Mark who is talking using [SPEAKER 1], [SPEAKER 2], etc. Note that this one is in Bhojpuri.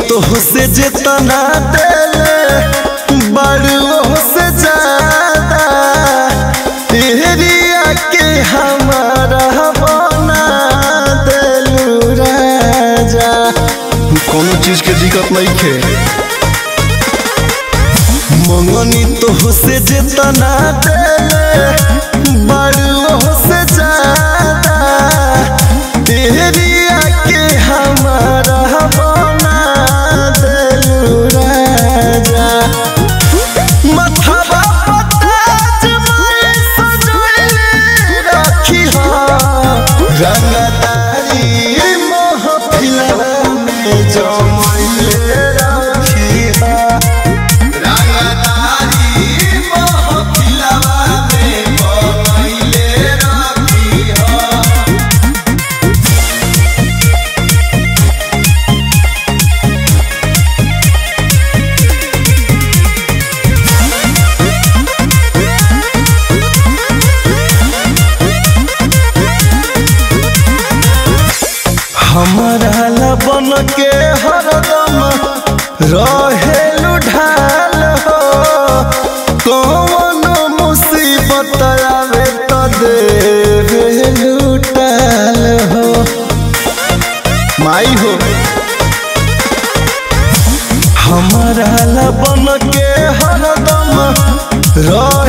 [SPEAKER 1] तो से जितना देले बड़ुओ से ज्यादा तेरिया के हमारा बना देलू राजा कोनो चीज के दिक्कत नहीं खे मंगनी तो से जितना देले बड़ुओ से ज्यादा तेरिया के हमारा बना देलू राजा मथवा पताज मारे सजोले रखी हो रंगदारी महफिलवा में जमैले रखी हो रंगदारी महफिलवा में बनैले रखी हो हमारा लबन के हरदम रहेलु ढाल हो कौन मुसीबत आवे त देवेलु टाल हो माई हो हमारा लबन के हरदम रह